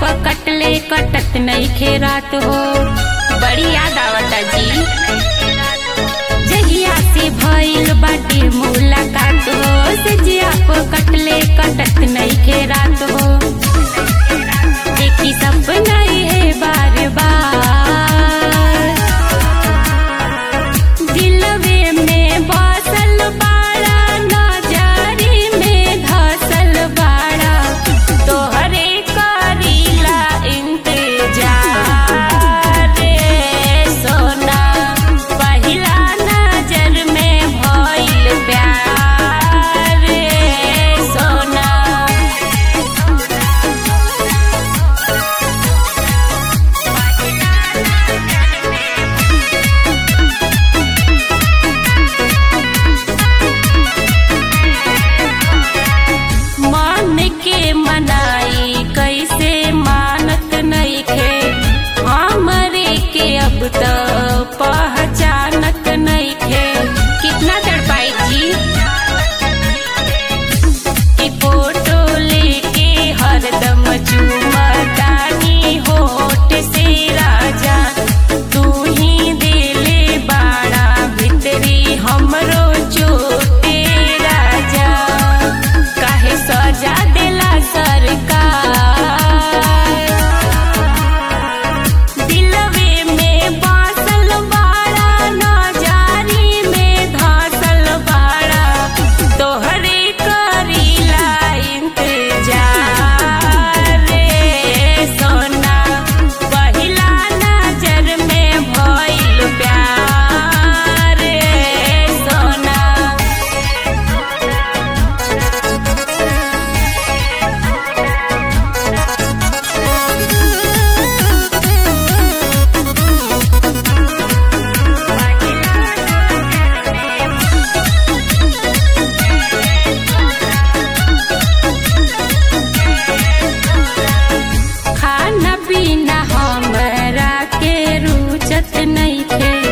पकटले कटत नहीं खेरात हो बड़ी याद आवता जी जहिया से भइल बाटे मुलाकात हो सजिया पकटले कटत नहीं खेरात हो देखी सपना है बार बार दिलवे में बसल बाड़ा नजरी में धसल बाड़ा तोहरे करीला इंतजार रे सोना पहिला नजर में भइल प्यार रे सोना मन के मनाई कैसे मानत नहीं खे हमरे के अब तो पहचानत नहीं खे कितना तड़पाई जी कि फोटो लेके हरदम चुमतानी होठ से राजा तू ही दिले बाड़ा भितरी हमरो चोटे राजा काहे सजा देला सरकार दिलवे में बासल बाड़ा नजारी में धसल बाड़ा तोहरे करीला इंतजार रे सोना पहिला नजर में भइल प्यार रे सोना खाना पीना हमरा के रुचत नहीं थे